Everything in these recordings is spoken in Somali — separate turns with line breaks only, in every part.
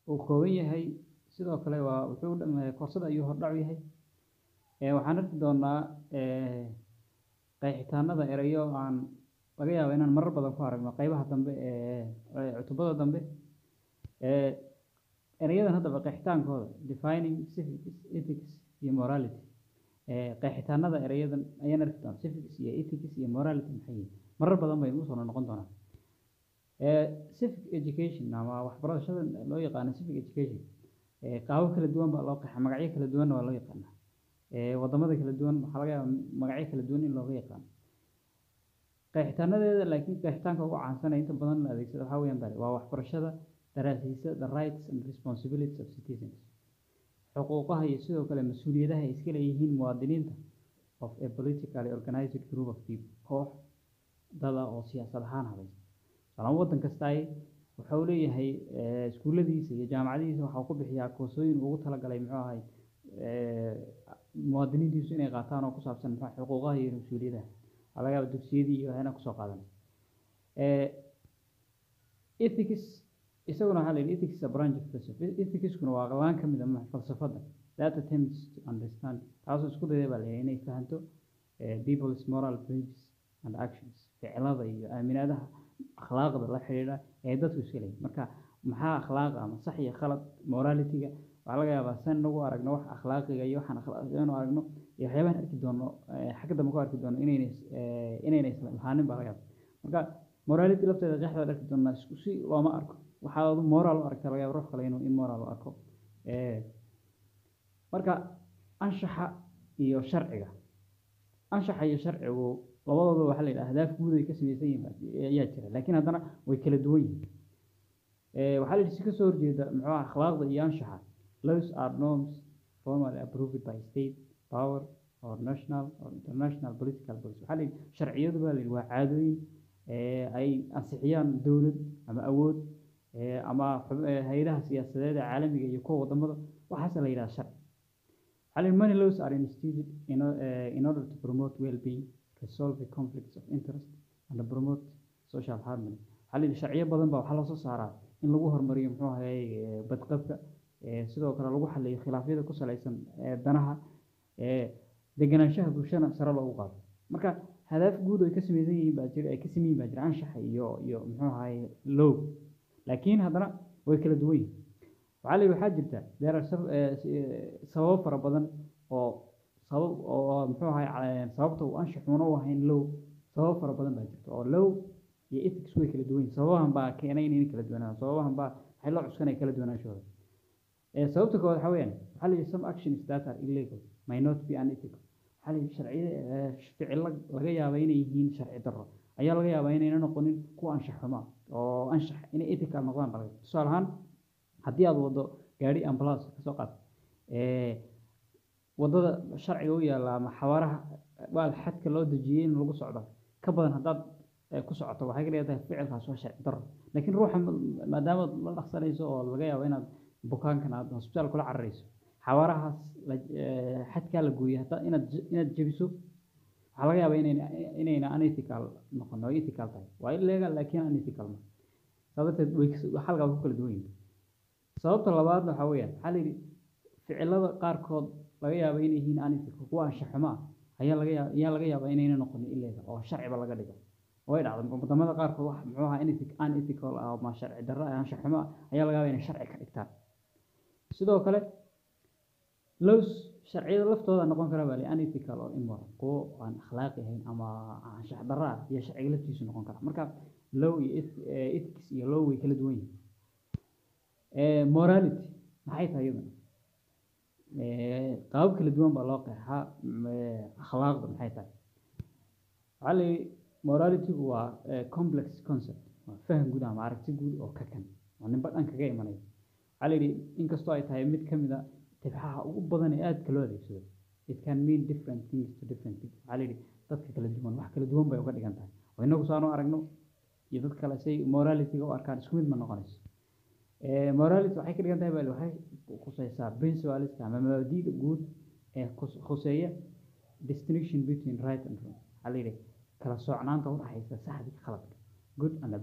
uu kooban yahay sidoo kale waa wuxuu koorsada ayuu hordhac u yahay waxaan arki doonaa qeexitaanada erayo aan laga yaabo inaan marar badan ku aragno qeybaha dambe ee cutubada dambe erayadan haddaba qeexitaankooda defining civics ethics iyo morality qeexitaanada erayadan ayaan arki doonaa civics iyo ethics iyo morality maxay yihiin marar badan bay ugu soo noqon doonaan civic education ama waxbarashada loo yaqaano civic education qaabo kala duwan baa loo qeexa magacyo kala duwanna waa loo yaqaanaa wadamada kala duwan waxaa laga yaaba magacyo kala duwan in looga yaqaano qeexitaanadeeda laakiin qeexitaanka ugu caansanaya inta badan la adeegsado waxaa weeyaan bale waa waxbarashada daraasiisa the rights and responsibilities of citizens xuquuqaha iyo sidoo kale mas-uuliyadaha ay iska leeyihiin muwaadiniinta of a politically organized group of people koox dada oo siyaasad ahaan habaysa salaan waddan kastaay wuxuu leeyahay iskuulladiisa iyo jaamacadihiisa waxaa ku bixiyaa koorsooyin ugu talagalay muxuu ahay muwaadiniintiisu inay qaataan oo ku saabsan muxuu xuquuqaha iyo mas-uuliyadaha waxaa laga yaaba dugsiyadii iyo waxayna kusoo qaadan ethics isaguna waxaa la yidhi ethics is a branch of philosophy ethicskuna waa laan ka mid a falsafadda that attempts to understand taasoo isku dayday baa la yidhi inay fahanto people's moral beliefs and actions ficilada iyo aaminaadaha akhlaaqda la xidhiidha ee dadku iska leeyihin marka maxaa akhlaaqa ama sax iyo khalad moralityga waxaa laga yaabaa san nagu aragno wax akhlaaqiga iyo waxaan akhlaaqinu aragno iyo waxyaabahan arki doono xagga dambe ku arki doono inayna inayna isla lahaanin baa laga yaaba marka morality lafteeda qeexda arki doonaa isku si looma arko waxaa adu moral u arka laga yaaba ruux kale inuu immoral u arko marka anshaxa iyo sharciga anshaxa iyo sharcigu labadooda waxaa la yidhaha ahdaaf guud ay ka samaysan yihiin ayaa jira laakiin haddana way kala duwan yihiin waxaa la yidhi si kasoo horjeeda muxuu akhlaaqda iyo anshaxa laws are norms formally approved by state power or national or international political bodies waxaa la yidhi sharciyadu baa la yidhi waa caadooyin ay ansixiyaan dowlad ama awood ama hay-adaha siyaasadeed ee caalamiga iyo kuwa wadamada waxaasa la yidhaha sharci waxaa la yidhi many laws are instituted in, uh, in order to promote well-being resolve the conflicts of interest and promote social harmony waxaa la yidhi sharciyo badan baa waxaa loosoo saaraa in lagu horumariyo muxuu ahay badqabka sidoo kale lagu xaliyo khilaafyada ku salaysan danaha degenaanshaha bulshana sare loogu qaado marka hadaaf guud ay ka samaysan yihiin baa jira ay ka sameyin baa jira anshaxa iyo iyo muxuu ahay low laakiin haddana way kala duwan yihiin waxaa la yidhi waxaa jirta there are sababo fara badan oo sabab oo muxuu ahay sababta uu anshaxuuna u ahayn low sababo fara badan baa jirta oo low iyo ethics way kala duwan yihin sababahan baa keenay inay kala duwanaan sababahan baa waxay loo cuskanaya kala duwanaanshooda sababta koowaad waxaa weeyaan waxaa la yidhi some actions that are illegal may not be unethical waxaa la yidhi sharciyada ficilo laga yaaba inay yihiin sharci darro ayaa laga yaabaa inayna noqonin kuwa anshax xuma oo anshax inay ethical noqdaan baa laga tusaale ahaan haddii aad wado gaari ambulance kasoo qaad wadada sharciga u yaalla ama xawaaraha waa xadka loo dejiyey in lagu socdo ka badan haddaad ku socoto waxay ka dhigan tahay ficilkaas waa sharci darro laakiin ruuxa maadaama la dhaqsanayso oo laga yaabo inaad bukaankan aad hosbitaal kula cararayso xawaarahaas xadkaa la gooyey hataa inaad inaad jebiso waxaa laga yaabaa inayna inayna unethical noqon oo ethical tahay waa illegal laakiin unethical ma saa darteed way halkaa ku kala duwan yihin sababta labaadna waxaa weeyaan waxaa la yidhi ficilada qaarkood laga yaaba inay yihiin unethical kuwa anshax xumo ah ayaa laga yaaba ayaa laga yaabaa inayna noqonin illegal oo sharciba laga dhigo way dhacday wadamada qaarkood wax muxuu ahaa unethical ah ama sharci darro ah anshax xumo ah ayaa laga yaabaa inay sharci ka dhigtaan sidoo kale lows sharciyada laftooda noqon kara baa unethical oo immoral kuwo aan akhlaaqi ahayn ama anshax darro ah iyo sharciga laftiisu noqon kara marka low iyo ethics iyo low way kala duwan yihiin morality maxay tahay iyadana qaabab kala duwan baa loo qeexaa akhlaaqda maxay tahay waxaa la yidhi moralitygu waa complex concept waa faham guud ama aragti guud oo ka kan oo ninba dhan kaga imanaya waxaa la yidhi inkastoo ay tahay mid ka mid a tibxaha ugu badan ee aadka loo adeegsado it can mean different things to different people waxaa la yidhi dadka kala duwan wax kala duwan bay uga dhigan tahay oo inagu saanu aragno iyo dad kale say moralityga u arkaan isku mid ma noqonayso morality waxay ka dhigan tahay bal waxay khuseysaa principleska ama mabaadi'da guud ee khuseeya distinction between right and wrong waxaa la yidhi kala soocnaanta u dhaxaysa saxda iyo khaladka good and bad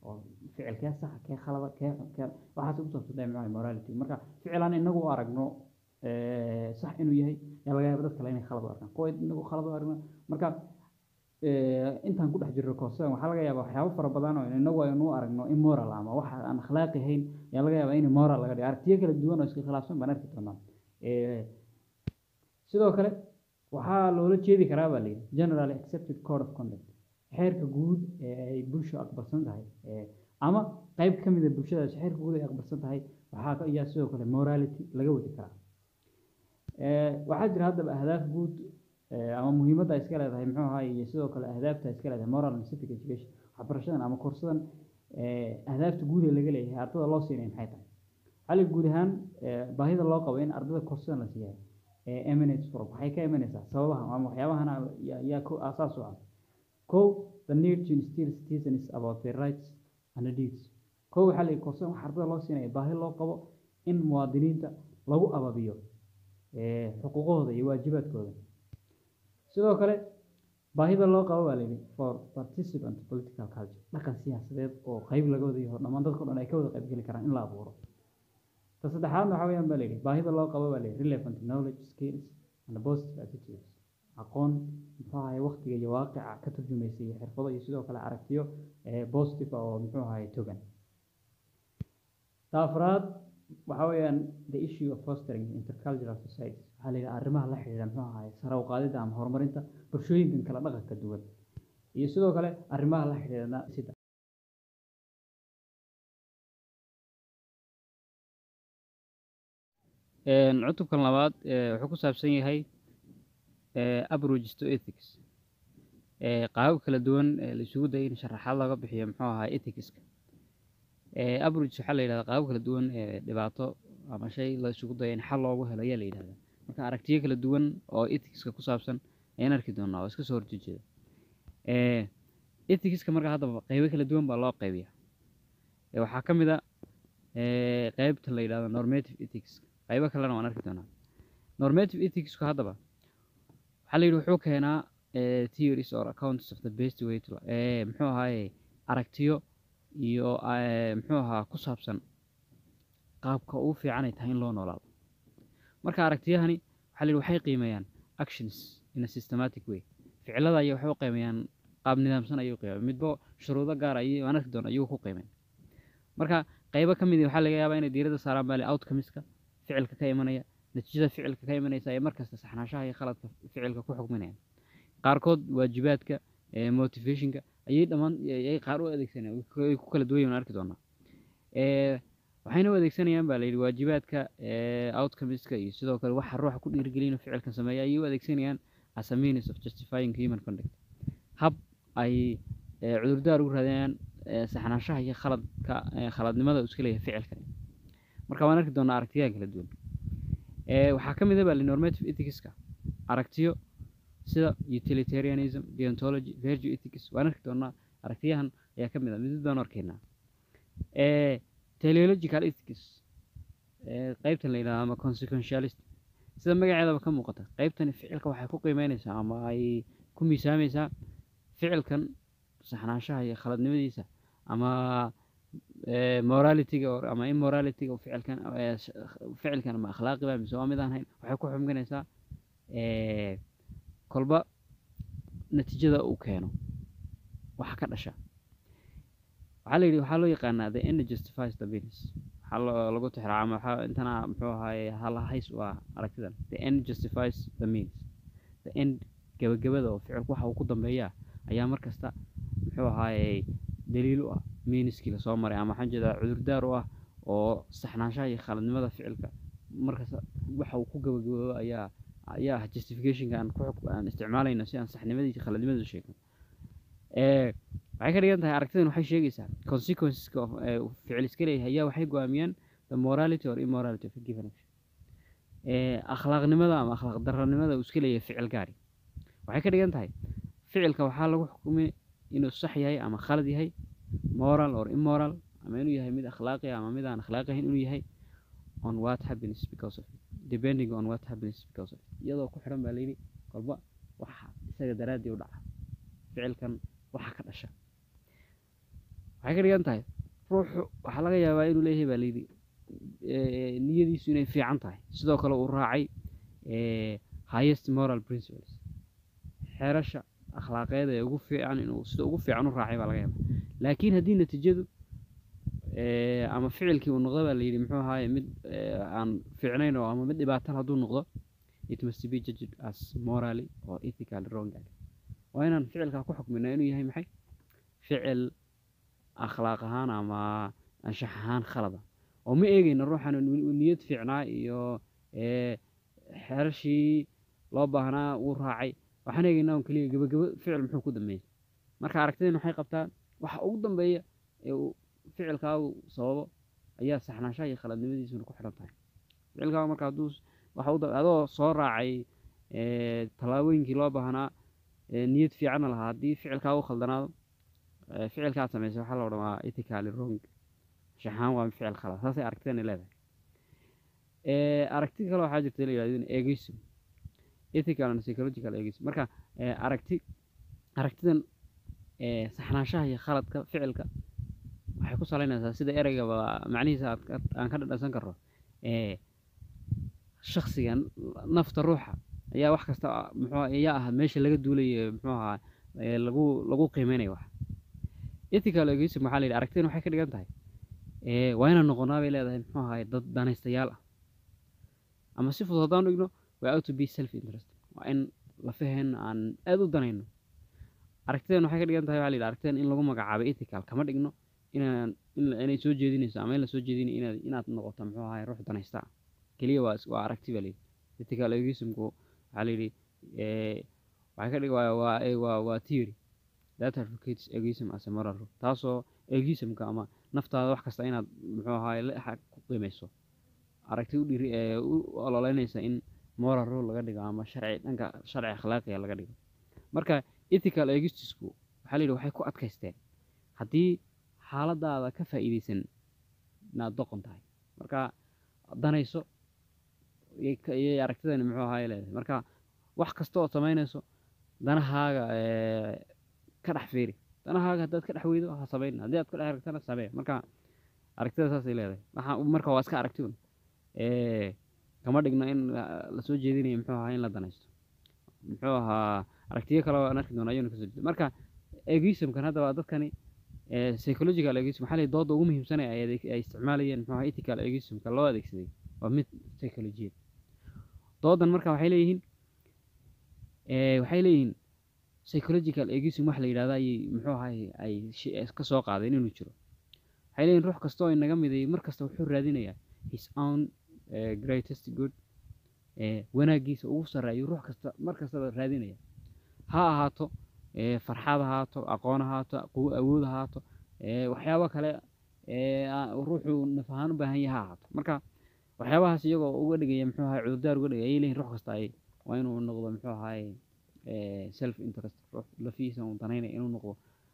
oo ficilkee saxa kee khalada kee kee waxaas ku saabsan tahay maxaa morality marka ficil aan inagu u aragno eh, sax inuu yahay yaa laga yaaba dad kale inay khalad u arkaan kuwa inagu khalad u aragno marka eh, intaan ku dhex jirno koosadan waxaa laga yaabaa waxyaabo fara badan oo inagu aynu u aragno immoral ama waxa aan akhlaaqi ahayn yaa laga yaabaa in moral laga dhigo aragtiyo kala duwan oo iska khilaafsan baan arki doonaa Eh, sidoo kale waxaa loola jeedi karaa baa layidhi generally accepted code of conduct xeerka guud ee ay bulsho aqbalsan tahay eh, ama qayb ka mid a bulshadaas xeerka guud ay aqbalsan tahay waxaa ka- ayaa sidoo kale morality laga wadi karaa Eh, waxaa jira haddaba ahdaaf guud eh, ama muhiimadda ay iska leedahay muxuu ahaay iyo sidoo kale ahdaafta ay iska leedahay moral and civic education waxbarashadan ama koorsadan eh, ahdaafta guud ee laga leeyahay ardada loo siinay maxay tahay xali guud ahaan eh, baahida loo qabo in ardada koorsadan la siiyahay ee emanates from waxay ka imanaysaa sababaha ama waxyaabahan yaa yaa ko aasaas u ah kow the need to instill citizens about their rights and duties kow waxaa la yidhi koorsadan waxa ardada loo siinaya baahi loo qabo in muwaadiniinta lagu ababiyo eh, xuquuqahooda iyo waajibaadkooda sidoo kale baahida loo qabo baa layidhi for participant political culture dhaqan siyaasadeed oo qayb laga wada yaho dhammaan dadka o dhan ay ka wada qaybgeli karaan in la abuuro ta saddexaadna waxaa weyaan baa layidhi baahida loo qabo baa layidhi relevant knowledge skills and positive attitudes aqoon muxuu ahaye waqtiga iyo waaqica ka turjumaysa iyo xirfado iyo sidoo kale aragtiyo eh, positive ah oo muxuu ahaye togan ta afraad waxaa weeyaan the issue of fostering intercultural societies waxaa la yidhaha arrimaha la xidhiidha muxuu ahaye sare u qaadida ama horumarinta bulshooyinkan kala dhaqanka duwan iyo sidoo kale arrimaha la xidhiidha sida cutubkan labaad eh, wuxuu ku saabsan yahay eh, approaches to ethics eh, qaabab kala duwan ee la isugu dayay in sharaxaad laga bixiyo muxuu ahaa ethicska eh, approach waxaa la yidhahdaa qaabab kala duwan ee dhibaato ama shay la isugu dayo in xal loogu helo ayaa la yidhahdaa marka aragtiyo kala duwan oo ethicska ku saabsan ayaan arki doonaa oo iska soo horjeeda eh, ethicska marka haddaba qaybo kala duwan baa loo qaybiya Eh, waxaa ka mid a eh, qaybta la yidhahdo normative ethics qaybo kalena waan arki doonaa normative ethicsku haddaba waxaa la yidhi wuxuu keenaa eh, theories or accounts of the best way to eh, muxuu ahaaye aragtiyo iyo eh, muxuu ahaa ku saabsan qaabka ugu fiican ay tahay in loo noolaado marka aragtiyahani waxaa la yidhi waxay qiimeeyaan actions in a systematic way ficilada ayay waxay u qiimeeyaan qaab nidaamsan ayay u qiimeeyaan midba shuruudo gaar ayay waan arki doona ayuu ku qiimeyn marka qaybo ka mid ah waxaa laga yaabaa inay diiradda saaraan baa le outcomeska ficilka ka imanaya natiijada ficilka ka imanaysa ee markasta saxnaanshaha iyo khaladka ficilka ku xukminayaan qaarkood waajibaadka eh, motivationka ayay dhammaan ayay qaar u adeegsanayaan way ku kala duwan yihiin waan arki doonaa Eh, waxayna u adeegsanayaan baa layidhi waajibaadka eh, outcomeska iyo sidoo kale waxa ruuxa ku dhiirigelin ficilkan sameeya ayay u adeegsanayaan as a means of justifying human conduct hab ay eh, cudurdaar ugu raadinayaan eh, saxnaanshaha iyo khaladka eh, khaladnimada uu iska leeyahay ficilkan marka waan arki doonaa aragtiyaha kala duwan Eh, waxaa ka mid ah baa normative ethicska aragtiyo sida utilitarianism deontology virtue ethics waan arki doonaa aragtiyahan ayaa ka mid ah midid baan arkaynaa Eh, teleological ethics eh, qaybtan la yidhahdo ama consequentialist sida magaceedaba ka muuqata qaybtani ficilka waxay ku qiimeynaysaa ama ay ku miisaamaysaa ficilkan saxnaanshaha iyo khaladnimadiisa ama eh, moralityga or- ama immoralityga uu ficilkan eh, sh- ficilkan ama akhlaaqiba mise waa mid aan hayn waxay ku xumginaysaa eh, kolba natiijada uu keeno waxa ka dhasha waxaa la yidhi waxaa loo yaqaanaa the end justifies the means waxaa loo- lagu tixraa ama waxaa intana muxuu ahaaye halahays u ah aragtidan the end justifies the means the end gebagabada oo ficilku waxa uu ku dambeeyaa ayaa mar kasta muxuu ahaaye daliil u ah meaniskii lasoo maray ama waxaan jeedaa cudurdaar u ah oo saxnaanshaha iyo khaladnimada ficilka markasta waxa uu ku gabagaboobo ayaa ayaa ah justificationka aan ku xuk- aan isticmaalayno si aan saxnimadiisa khaladnimada u sheegno Eh, waxay ka dhigan tahay aragtidan waxay sheegaysaa consequenceska of eh, uu ficil iska leeyahay ayaa waxay go-aamiyaan the morality or immorality of a given action Eh, akhlaaqnimada ama akhlaaq daranimada uu iska leeyahay ficil gaari waxay ka dhigan tahay ficilka waxaa lagu xukumay inuu sax yahay ama khalad yahay moral or immoral ama inuu yahay mid akhlaaqi ah ama mid aan akhlaaqi ahayn inuu yahay on what happens because of it depending on what happens because of it iyadoo ku xidhan baa layidhi kolba waxa isaga daraaddii u dhaca ficilkan waxa ka dhasha waxay ka dhigan tahay ruuxu waxaa laga yaabaa inuu leeyahay baa layidhi eh, niyadiisu inay fiican tahay sidoo kale uu raacay eh, highest moral principles xeerasha akhlaaqeed ee ugu fiican inuu sida ugu fiican u raacay baa laga yaabaa laakiin haddii natiijadu eh, ama ficilkii uu noqdo baa layidhi muxuu ahaaye mid eh, aan fiicnayn oo ama mid dhibaatan hadduu noqdo it must be judged as morally or ethically wrong waa inaan ficilkaa ku xukminaa inuu yahay maxay ficil akhlaaq ahaan ama anshax ahaan khalada oo ma eegeyna ruuxan uu niyad fiicnaa iyo eh, xeerashii loo baahnaa wuu raacay waxaan eegeynaa un keliya gebagebo ficil muxuu ku dambeeyey marka aragtideen waxay qabtaa waxa ugu dambeeya ee uu ficilkaagu sababo ayaa saxnaanshaha iyo khaladnimadiisuna ku xidhan tahay ficilkaagu marka hadduu s- waxa u da- adoo soo raacay eh, tallaabooyinkii loo baahnaa eh, niyad fiicanna lahaa haddii ficilkaagu khaldanaado eh, ficilkaad samaysay waxaa la odhan waa ethically wrong shaxaan waa ficil khalad saasay aragtidani leedahay Eh, aragti kale waxaa jirta la yidhahdo egoism ethical and psychological egoism marka eh, aragti aragtidan eh, saxnaanshaha iyo khaladka ficilka waxay ku salaynaysaa sida ereygaba macnihiisa aad ka- aan ka dhadhansan karno eh, shakhsiga nafta ruuxa ayaa wax kasta muxuu ayaa ah meesha laga duulayo muxuu ahaa ee lagu lagu qiimeynayo wax ethical egoism waxaa la yidhi aragtidan waxay ka dhigan tahay ee waa inaan noqonaa bay leedahay muxuu ahaay dad danaystayaal ah ama si fudud haddaan dhigno waa out to be self interest waa in lafaheenna aan aad u danayno aragtidan waxay ka dhigan tahay waxaa la yidhi aragtidan in lagu magacaabo ethical kama dhigno inaan in la- inay soo jeedinayso ama in la soo jeedinayo inaad inaad noqoto muxuu ahaay ruux danaysta ah keliya waa is- waa aragti baa layidhi ethical egoismku waxaa la yidhi ee waxay ka dhig waa waa ee, waa waa theory that advocates egoism as a moral rule taasoo egoismka ama naftaada wax kasta inaad muxuu ahaay la xa- ku qiimeyso aragti u dhiri ee u ololeynaysa in moral rule laga dhigo ama sharci dhanka sharci akhlaaqiga laga dhigo marka ethical egoistisku waxaa la yidhi waxay ku adkaysteen haddii xaaladaada ka faa'iideysan inaad doqon tahay marka danayso iyay ka- iyay aragtidani muxuu ahaay leedahay marka wax kasta oo samaynayso danahaaga ee, ka dhex fiiri danahaaga haddaad ka dhex weydo ha samayn haddii aad ka dhex aragtana samee marka aragtida saasay leedahay waxaa marka waa iska aragti un ee kama dhigno in la- lasoo jeedinayo muxuu ahaa in la danaysto muxuu ahaa aragtiyo kale oo aan arki doono ayuuna kasoo jeeda marka egoismkan hadda waa dadkani ee psychological egoism waxaa la yidhi dooda ugu muhiimsan ee ay adeeg- ay isticmaalayeen muxuu ahaa ethical egoismka loo adeegsaday waa mid psychologiyeed doodan marka waxay leeyihiin ee waxay leeyihiin psychological egoism wax la yidhahda ayay muxuu ahay ay shi- ka soo qaadeen inuu jiro waxay leeyihin ruux kasta oo inaga mideeyey mar kasta wuxuu raadinayaa his own eh, greatest good eh, wanaaggiisa ugu sarreeyo ruux kasta mar kastaba raadinaya ha ahaato eh, farxad ha ahaato aqoon ha ahaato quwo awood ha ahaato eh, waxyaabo kale ee aa- ruuxuu naf ahaan u baahan yahay ha ahaato marka waxyaabahaas iyagoo uga dhigaya muxuu ahay cudurdaar uga dhigaya ayay leeyihin ruux kasta ay waa inuu noqdo muxuu ahaay self interest ruux lafihiisa uu danaynaya inuu noqdo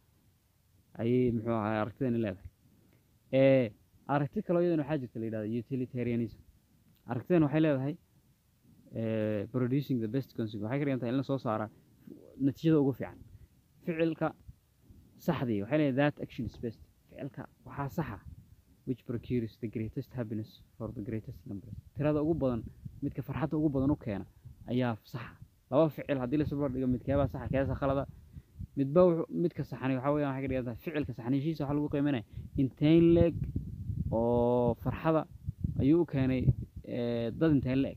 ayay muxuu ahaay aragtidani leedahay ee aragti kaloo iyadan waxaa jirta la yidhahda utilitarianism aragtidan waxay leedahay eh, producing the best consequence waxay ka dhigan tahay in la soo saara natiijada ugu fiican ficilka saxdii waxay leedahay that action is best ficilka waxaa saxa which procures the greatest happiness for the greatest numbers tirada ugu badan midka farxadda ugu badan u keena ayaa saxa laba ficil haddii la isbarbar dhigo midkeebaa saxa keesa khalada midba wuxuu- midka saxani waxaa weeyaan waxay ka dhigan tahay ficilka saxniishiisa waxaa lagu qiimanaya intayn leeg oo farxada ayuu u keenay eh, dad intayn leeg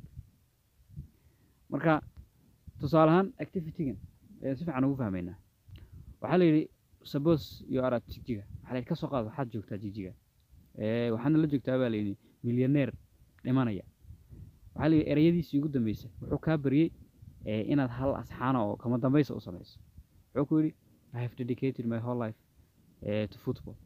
marka tusaale ahaan activitygan ee si fiican ugu fahmaynaa waxaa la yidhi suppose you are at jigjiga waxaa la yidhi ka soo qaad waxaad joogtaa jigjiga ee waxaadna la joogtaa baa la yidhi milyaneer dhimanaya waxaa la yidhi ereyadiisii ugu dambeysay wuxuu kaa baryey ee inaad hal asxaana oo kama dambaysa u samayso wuxuu ku yidhi I have dedicated my whole life uh, to football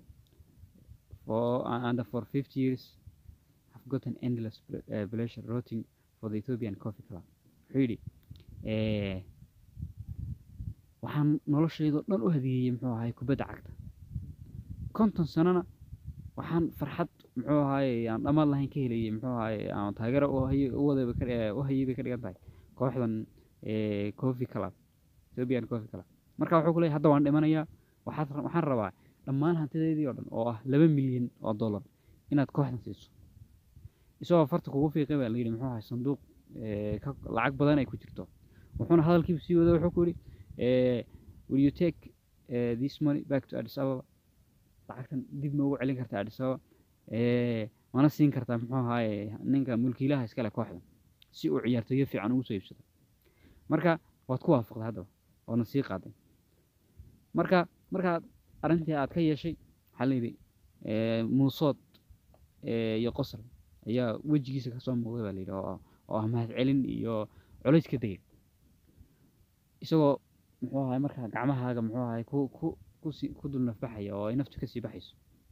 for and for 50 years I've gotten endless ple- uh, pleasure rooting for the Ethiopian Coffee Club wuxuu yidhi eh, waxaan noloshaydo dhan u hadiyeeyey muxuu ahaay kubadda cagta konton sanana waxaan farxad muxuu ahaay aan dhammaad lahayn ka helayay muxuu ahaay aan taageero u hayay u wadayba ka eh, u hayay bay ka dhigan tahay kooxdan eh, Coffee Club Ethiopian Coffee Club marka wuxuu ku leeyahay hadda waan dhimanayaa waxaad ra- waxaan rabaa dhammaan hantideedii oo dhan oo ah laba milyan oo dollar inaad kooxdan siiso isagoo farta kugu fiiqay baa layidhi muxuu ahay sanduuq eh, ka- lacag badan ay ku jirto wuxuuna hadalkiiba sii wada wuxuu ku yidhi eh, will you take eh, this money back to Addis Ababa lacagtan dib ma ugu celin kartaa Addis Ababa Eh, mana siin kartaa muxuu ahaye ninka mulkiilaha iskale kooxdan si uu ciyaartoyo fiican ugu soo iibsado marka waad ku waafaqday haddaba waadna sii qaaday marka markaad arrintii aad ka yeeshay waxaa la yidhi eh, muusood eh, iyo qosol ayaa wejigiisa kasoo muuqday baa la yidhi oo oo ah mahadcelin iyo culays ka degay isagoo muxuu ahay markaa gacmahaaga muxuu ahay ku ku kusi ku dul nafbaxaya oo ay naftu kasii baxayso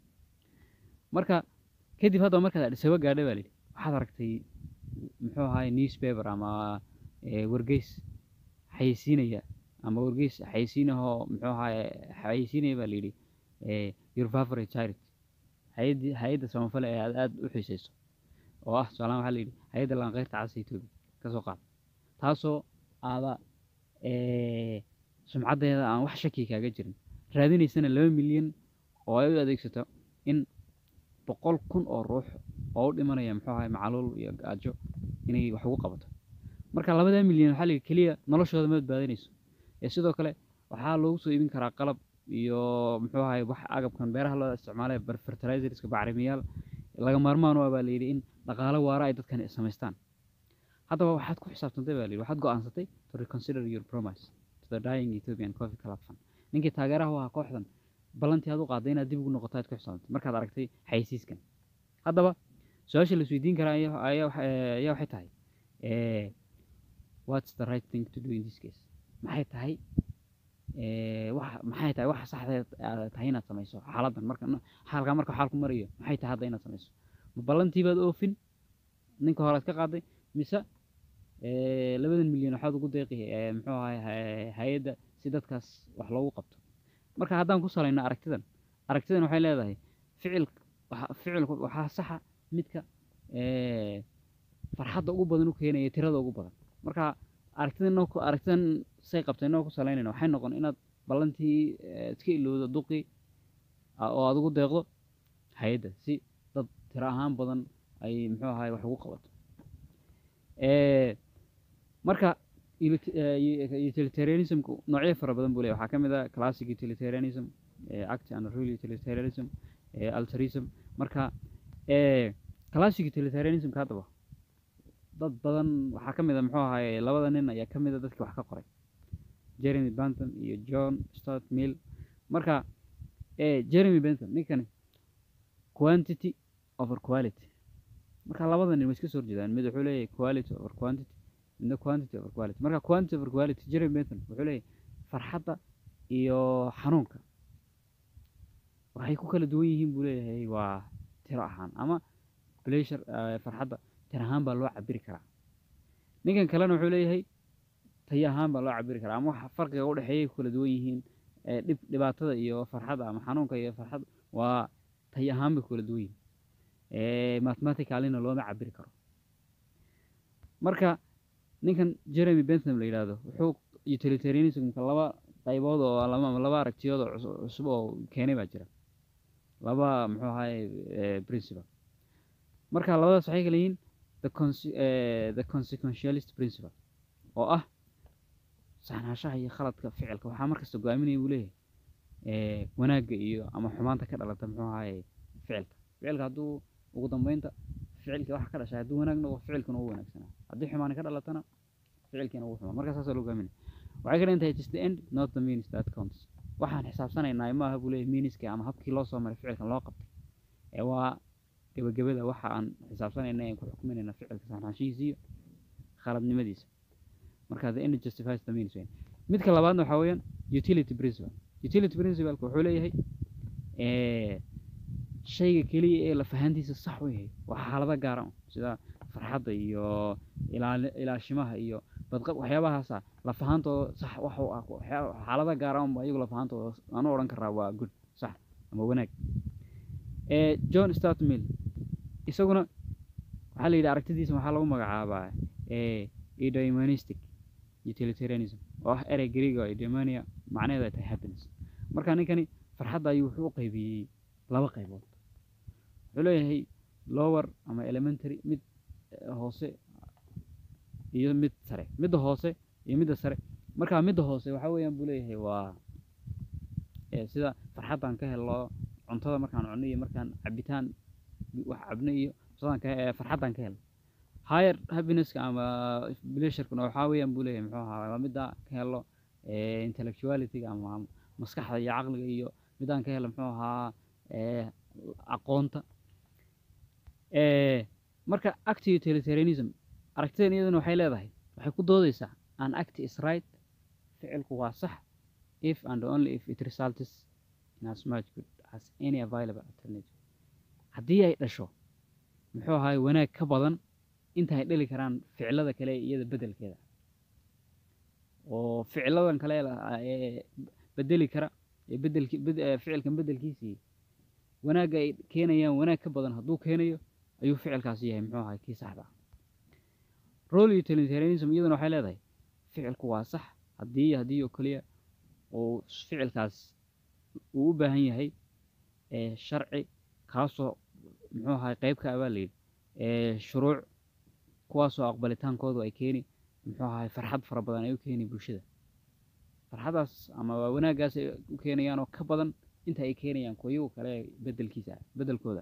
marka kadib haddaba markaad adhisaba gaadhay baa layidhi waxaad aragtay muxuu ahay newspaper ama eh, wargeys xayeysiinaya ama wargeys xayeysiinahoo muxuu ahay xayeysiinaya baa layidhi eh, your favorite charity hay-addii hay-adda samafale ee aad aad u xiiseyso oo ah tusaalahaan waxaa layidhi hay-adda lanqeyrta casa etoobiya ka soo qaad taasoo aada eh, sumcaddeeda aan wax shaki kaaga jirin raadinaysana laba milyan oo ay u adeegsato in boqol kun oo ruux oo u dhimanaya muxuu ahay macaluul iyo gaajo inay wax ugu qabato marka labadaa milyan waxaa layidhi keliya noloshooda ma badbaadinayso ee sidoo kale waxaa loogu soo iibin karaa qalab iyo muxuu ahay wax agabkan beeraha loo isticmaalay fertilizerska bacrimiyaal laga maarmaan u ah baa layidhi in dhaqaalo waara ay dadkan samaystaan haddaba waxaad ku xisaabtantay baa layidhi waxaad go'aansatay to reconsider your promise to the dying Ethiopian Coffee Club Fund ninkii taageeraha u ahaa kooxdan ballantii aad u qaaday inaad dib ugu noqoto aad ku xisaabtantay markaad aragtay xayeysiiskan haddaba su-aasha la isweydiin karaa ayaa ayaa waxa- eh, ayaa waxay tahay eh, what's the right thing to do in this case maxay tahay eh, waxa maxay tahay waxa saxda aad tahay inaad samayso xaaladdan marka xaalkaa marka xaalku marayo maxay tahay hadda inaad samayso ma ballantii baad oofin ninka hore aad ka qaaday mise eh, labadan milyan waxaad ugu deeqi eh, muxuu ahay hay- hay-adda si dadkaas wax loogu qabto marka haddaan ku salayno aragtidan aragtidan waxay leedahay ficil waxa- ficilku waxaa saxa midka eh, farxadda ugu badan u keenaya tirada ugu badan marka aragtidan inoo ku- aragtidan say qabtay inoo ku salaynayna waxay noqon inaad ballantii eh, iska ilowdo duqi ah, oo aad ugu deeqdo hay-adda si dad tiro ahaan badan ay muxuu ahay wax ugu qabato Eh, marka ulit- eh, utilitarianismku noocyo fara badan buu leeyahay waxaa ka mid ah classic utilitarianism eh, act and rule utilitarianism eh, altruism marka eh, classic utilitarianismka haddaba dad badan waxaa ka mid a muxuu ahaye labada nin ayaa ka mid a dadkii wax ka qoray jeremy bentham iyo john stuart mill marka eh, jeremy bentham ninkani quantity over quality marka labada nin way iska soo horjeedaan mid wuxuu leeyahay quality over quantity midna quantity over quality marka quantity over quality jeremy bentham wuxuu leeyahay farxadda iyo xanuunka waxay ku kala duwan yihiin buu leeyahay waa tiro ahaan ama pleasure eh, farxadda tiro ahaan baa loo cabiri karaa ninkan kalena wuxuu leeyahay tayo ahaan baa loo cabiri karaa ama waxa farqiga u dhexeeyay ku kala duwan yihiin eh, dhib dhibaatada iyo farxadda ama xanuunka iyo farxadda waa tayo ahaan bay ku kala duwan yihiin eh, mathematicalina looma cabiri karo marka ninkan jeremy bentham la yidhaahdo wuxuu utilitarianismka laba qaybood oo laba laba aragtiyood oo cus- cusub oo keenay baa jira laba muxuu ahaye eh, principle marka labadaas waxay kala yihiin the conse- eh, the consequentialist principle oo ah saxnaanshaha iyo khaladka ficilka waxaa markasta go-aaminaya buu leeyahay eh, wanaagga iyo ama xumaanta ka dhalata muxuu ahaye ficilka ficilka hadduu ugu dambeynta ficilkii waxa ka dhashay hadduu wanaag noqdo ficilkuna ugu wanaagsanaa haddii xumaani ka dhalatana ficilkiina ugu xumaa marka saasaa loo gaaminaya waxay ka dhigan tahay it is the end not the means that counts waxaan xisaabsanaynaa ma aha buu leeyahay meaniskii ama habkii loo soo maray ficilkan loo qabtay ee waa gebagabada waxa aan xisaabsanayna aan ku xukuminayna ficilka saxnaanshihiisa iyo khaladnimadiisa marka the end justifies the means weyn midka labaadna waxaa weeyaan utility principle utility principaleka wuxuu leeyahay eh, shayga keliya ee la fahantiisa sax u yahay waa xaalado gaara un sida farxadda iyo ilaali ilaashimaha iyo badqab waxyaabahaasa lafahantooda sax wax u ah waxyaa- xaalado gaara unba iyagu lafahantooda aan u odhan karaa waa good sax ama wanaag Eh, john stuart mill isaguna waxaa la yidhi aragtidiisa waxaa lagu magacaabaa eh, eudaimonistic utilitarianism oo ah erey greego eudaimonia macnaheedu ay tahay happiness marka ninkani farxadda ayuu wuxuu u qaybiyey laba qaybood wuxuu leeyahay lower ama elementary mid hoose iyo mid sare midda hoose iyo midda sare marka midda hoose waxaa weeyaan buu leeyahay waa sida farxaddaan ka helno cuntada markaan cunno iyo markaan cabitaan wax cabno iyo cuntadan ka farxaddaan ka helno higher happinesska ama pleasurekuna waxaa weeyaan buu leeyahay muxuu ahaa waa midda ka helno intellectualityga ama maskaxda iyo caqliga iyo midaan ka helno muxuu ahaa aqoonta marka acti utilitarianism aragtidan iyaduna waxay leedahay waxay ku doodeysaa an act is right ficilku waa sax if and only if it results in as much good as any available alternative haddii ay dhasho muxuu ahaay wanaag ka badan inta ay dhali karaan ficilada kale iyada beddelkeeda oo ficiladan kale ee bedeli kara ee bedelki ficilkan beddelkiisii wanaagga ay keenayaan wanaag ka badan hadduu keenayo ayuu ficilkaasi yahay muxuu ahay kii saxda ah role utilitarianism iyaduna waxay leedahay ficilku waa sax haddii haddii oo keliya uu ficilkaas uu u baahan yahay sharci kaasoo muxuu ahay qayb ka abaa layidhi shuruuc kuwaasoo aqbalitaankoodu ay keeni muxuu ahay farxad fara badan ay u keeni bulshada farxaddaas ama wanaaggaas ay u keenayaan oo ka badan inta ay keenayaan kuyagu kale bedelkiisa beddelkooda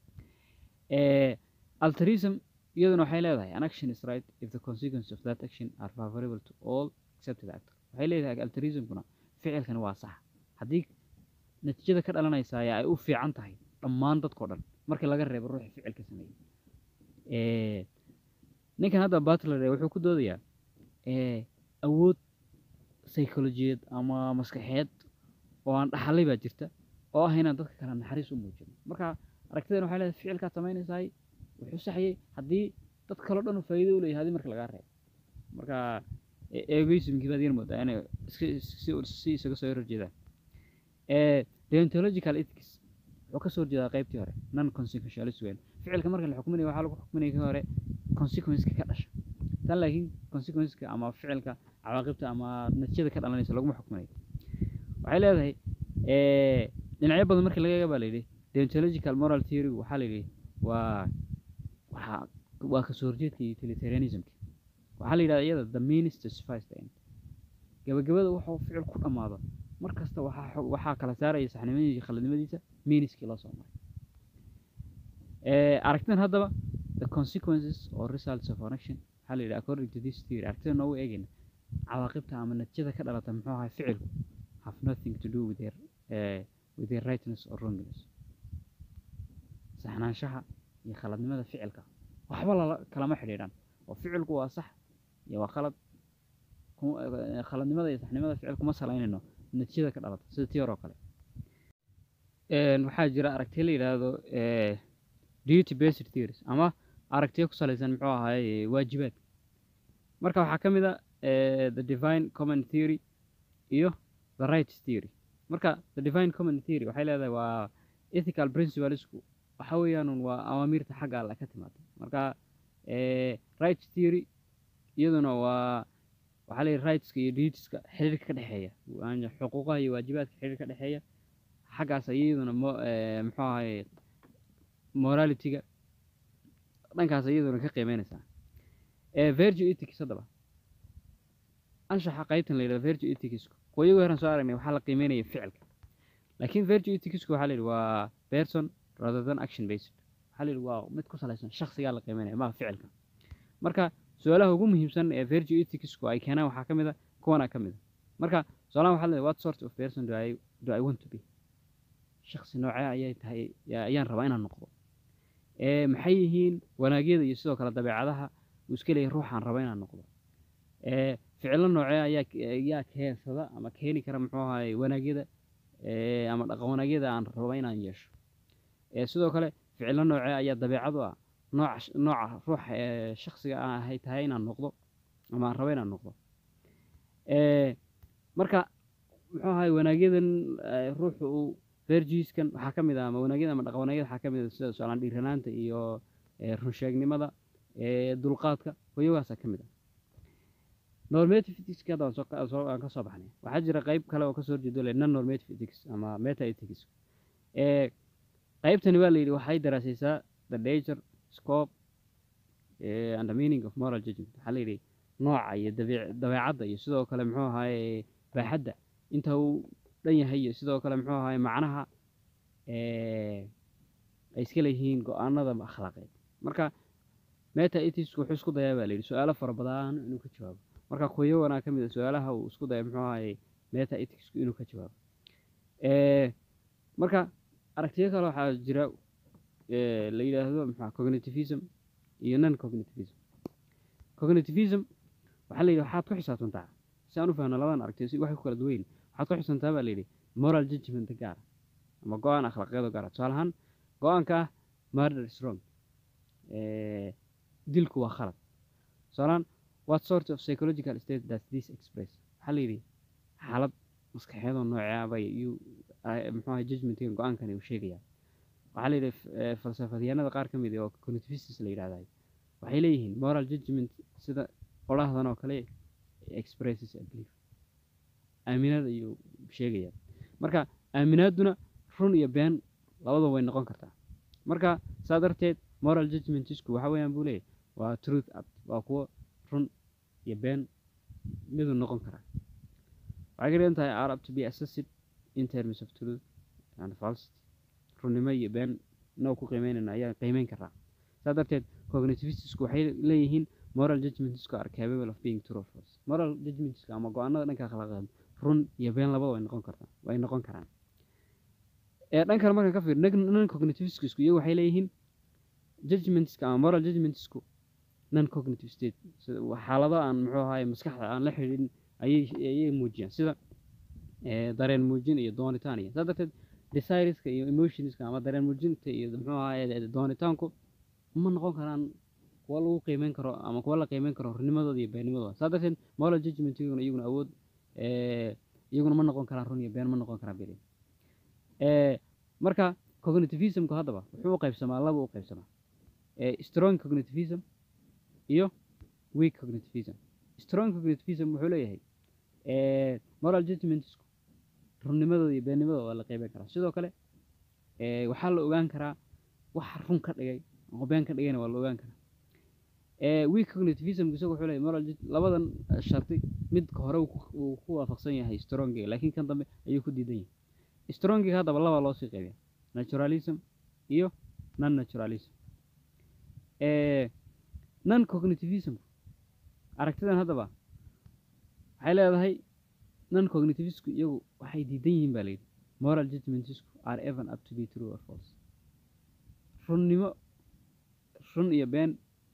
alterism iyaduna waxay leedahay an action is right if the consequence of that action are favorable to all except the actor waxay leedahay alterismkuna ficilkani waa sax haddii natiijada ka dhalanaysaa ay u fiican tahay dhammaan dadkao dhan markii laga reebo ruuxi ficilka sameeyey ninkan hadda batler wuxuu ku doodayaa awood psycholojiyeed ama maskaxeed oo aan dhaxalay baa jirta oo ah inaan dadka kale naxariis u muujino marka aragtidan waxay leedahay ficilkaad samaynaysaay wuxuu saxyay haddii dad kaleo dhan faa'iido u leeyahay haddii marka lagaa reebo marka egoismkii baad yar moodaa inay si isaga soo horjeedaan deontological ethics wuxuu ka soo horjeedaa qaybtii hore non consequentialist weyn ficilka marka la xukuminaya waxaa lagu xukuminaya ka hore consequenceka ka dhasha tan laakiin consequenceka ama ficilka cawaaqibta ama natiijada ka dhalanaysa laguma xukuminayo waxay leedahay dhinacyo badan markii laga eega baa layidhi deontological moral theory waxaa layidhi waa waxaa waa kasoo horjeedka utilitarianismka waxaa la yidhahda iyada the means justifies the end gabagabada wuxuu ficil ku dhammaado mar kasta waxaa waxaa kala saaraya saxnimadiisa iyo khaladnimadiisa meaniskii loo soo maray aragtidan haddaba the consequences or results of an action waxaa la yidhi according to this theory aragtida noogu eegayna cawaaqibta ama natiijada ka dhalata muxuu ahay ficilku have nothing to do with their uh, with their rightness or wrongness saxnaanshaha iyo khaladnimada ficilka waxba lala kalama xidhiidhan oo ficilku waa sax iyo waa khalad khaladnimada iyo saxnimada ficil kuma salaynayno natiijada ka dhalata sida tii hore oo kale waxaa jira aragtiya la yidhaahdo duty based theories ama aragtiyo ku salaysan muxuu ahaay waajibaadka marka waxaa ka mid a the divine common theory iyo the rights theory marka the divine common theory waxay leedahay waa ethical principlesku waxa weeyaan waa awaamiirta xagga alle ka timaada marka rights theory iyaduna waa waxaa la yidhi rightska iyo dutieska xiriirka ka dhexeeya xuquuqaha iyo waajibaadka xiriir ka dhexeeya xaggaas iyaduna muxuu ahay moralityga dhankaas iyaduna ka qiimeynaysaa virtue ethics haddaba anshaxa qaybtan la yidhahdo virtue ethicsku qoyagu horan soo aragnay waxaa la qiimeynaya ficilka laakiin virtue ethicsku waxaa la yidhi waa person rather than action based waxaa la yidhi waa mid ku salaysan shakhsigaa la qiimeynaya maaha ficilka marka su-aalaha ugu muhiimsan ee virtue ethicsku ay keenaan waxaa ka mid a kuwanaa ka mid a marka su-aalahan waxaa leedahay what sort of person do I, do I want to be shakhsi noocee ayay tahay ayaan rabaa inaan noqdo maxay yihiin wanaagyada iyo sidoo kale dabeecadaha uu iska leeyahay ruuxaan raba inaan noqdo ficilo noocee ayaa ayaa keensada ama keeni kara muxuu ahaay wanaagyada ama dhaqan wanaagyada aan raba inaan yeesho sidoo kale ficilo noocee ayaa dabeecadu ah nooca nooca ruux shakhsiga ahay tahay inaan noqdo ama aan raba inaan noqdo marka muxuu ahaay wanaagyadan ruuxu uu vergiskan waxaa ka mid ah ama wanaagyada ama dhaqan wanaagyada waxaa ka mid ah sida su-aalaan dhiiranaanta iyo runsheegnimada dulqaadka hoyagaasaa ka mid ah normative ethics hadda aan soo ka- soo- aan ka soo baxnay waxaa jira qayb kale oo kasoo horjeedo le non normative ethics ama meta ethics ee qaybtani waa la yidhi waxay daraasaysaa the nature scope eh, and the meaning of moral judgment waxaa la yidhi nooca iyo dabiic- dabeecadda iyo sidoo kale muxuu ahaaye baaxadda inta uu dhan yahay iyo sidoo kale muxuu ahaaye macnaha eh, ay iska leeyihiin go-aanada akhlaaqeed marka meta ethics wuxuu isku dayaa baa la yidhi su-aalo fara badan inuu ka jawaabo marka kuyawanaa ka mid a su-aalaha uu isku daya muxuu ahaaye meta ethicsku inuu ka jawaabo Eh, marka aragtiyo kale waxaa jira eh, la yidhaahdo maxaa cognitivism iyo non cognitivism cognitivism waxaa la yidhi waxaad ku xisaabtantaa si aan u fahno labadan aragtiyo si waxay ku kala duwan yihiin waxaad ku xisaabtantaa baa la yidhi moral judgment gaara ama go-aan akhlaaqeed gaara tusaale ahaan go-aanka ah murder is wrong Eh, dilku waa khalad tusaalehaan what sort of psychological state does this express waxaa la yidhi xaalad maskaxeedoo nooceaba iyuu ah, muxuu ahay judgmentiga go-aankani uu sheegayaa waxaa la yidhi f- eh, falsafadyahanada qaar ka mid ah oo cognitivists la yidhahday waxay leeyihiin moral judgment sida qolahdan oo kale expresses a belief aaminaad ayuu sheegayaa marka aaminaaduna run iyo been labadaba way noqon kartaa marka saa darteed moral judgmentisku waxa weeyaan buu leeyahy waa truth act waa kuwo run iyo been miduu noqon karaa waxay ka dhigan tahay are up to be assessed in terms of truth and falsity runnimo iyo been noo ku qiimeynayna ayaa qiimeyn karaa saa darteed cognitivistisku waxay leeyihiin moral judgmentisku are capable of being true or false moral judgmentisku ama go-aanada dhanka akhlaaqeed run iyo been labada way noqon kartaa way noqon karaan ee dhan kale markaan ka fiir non cognitivistisku iyagu waxay leeyihiin judgmentska ama moral judgmentsku non cognitive state sida waa xaalado aan muxuu ahaye maskaxda aan la xidhiidhin ayay ayay muujiyaan sida eh, dareen muujin iyo doonitaan iyo saa darteed desireska iyo emotionska ama dareen muujinta iyo muxuu ahaye doonitaanku ma noqon karaan kuwa lagu qiimeyn karo ama kuwa la qiimeyn karo runimadooda iyo beenimadooda saa darteed moral judgmentiguna iyaguna awood eh, iyaguna ma noqon karaan run iyo been ma noqon karaan beri Eh, marka cognitivismku haddaba wuxuu u qaybsamaa laba u qaybsamaa Eh, strong cognitivism iyo weak cognitivism strong cognitivism wuxuu leeyahay eh, moral judgmentsku runnimadooda iyo beennimadooda waa la qeyban karaa sidoo kale eh, waxaa la ogaan karaa waxa run ka dhigay oo been ka dhigayna waa la ogaan karaa Eh, weak cognitivism isagu wuxuu leeyahay moral jud- labadan eh, sharti midka hore uu ku- uu ku waafaqsan yahay strongiga laakiin kan dambe ayuu ku diidan yahay strongiga haddaba laba loo sii qaybiya naturalism iyo non naturalism Eh, non cognitivism aragtidan haddaba waxay leedahay non cognitivisku iyagu waxay diidan yihiin baa layidhi moral judgmentsku are even up to be true or false runnimo run iyo been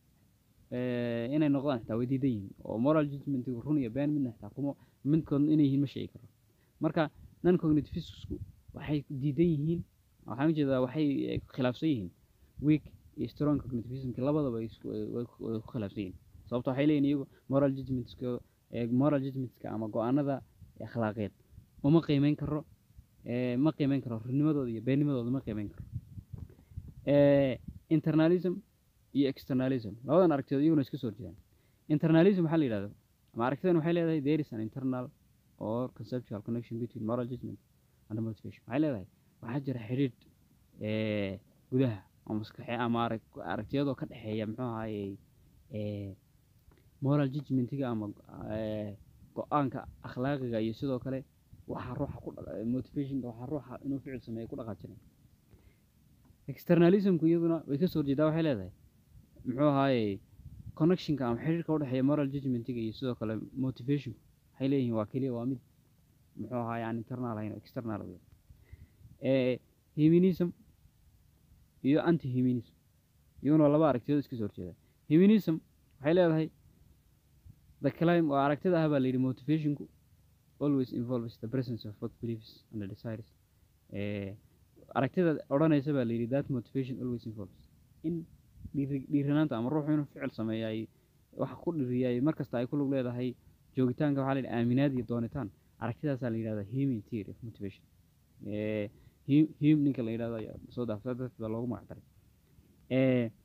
eh, inay noqdaan xitaa way diidan yihiin oo moral judgmentigu run iyo been midna xitaa kuma midkoodna inay yihiin ma sheegi karo marka non cognitivisku waxay diidan yihiin waxaan ujeedaa waxay eh, khilaafsan yihiin weak iyo strong cognitivismki labadaba ay isku- way- way ku way ku khilaafsan yihiin sababto waxay leeyihin iyagu moral judgmentska eh, moral judgmentska ama go-aanada akhlaaqeed uma qiimeyn karo eh, ma qiimeyn karo runimadooda iyo beennimadooda ma qiimeyn karo Eh, internalism iyo externalism labadan aragtiyood iyaguna iska soo horjeedaan internalism waxaa la yidhahda ama aragtidan waxay leedahay there is an internal or conceptual connection between moral judgment and motivation waxay leedahay waxaa jira xidhiidh eh, gudaha oo maskaxe ama arag aragtiyadoo ka dhexeeya muxuu ahaye eh, moral judgmentiga ama eh, go-aanka akhlaaqiga iyo sidoo kale waxa ruuxa ku dha- motivationka waxa ruuxa inuu ficil sameeyo ku dhaqaajinay externalismku iyaduna way ka soo horjeedaa waxay leedahay muxuu ahaaye connectionka ama xiriirka udhexeeya moral judgmentiga iyo sidoo kale motivationku waxay leeyihiin waa keliya waa mid muxuu ahaaye aan internal ahayn oo external wey eh, humanism iyo anti humanism iyaguna waa laba aragtiyood iska soo horjeeda humanism waxay leedahay the climb oo aragtida ah baa la yidhi motivationku always involves the presence of both beliefs and the desires eh, aragtida odhanaysa baa la yidhi that motivation always involves in dhiiri dhiiranaanta ama ruuxu inuu ficil sameeyay waxa ku dhiriyay markasta ay ku lug leedahay joogitaanka waxaa la yidhi aaminaad iyo doonitaan aragtidaasaa la yidhahdaa human theory of motivation Eh, hu- hume ninka la yidhahdo ayaa soo daafsa darteed baa loogu magac daray Eh,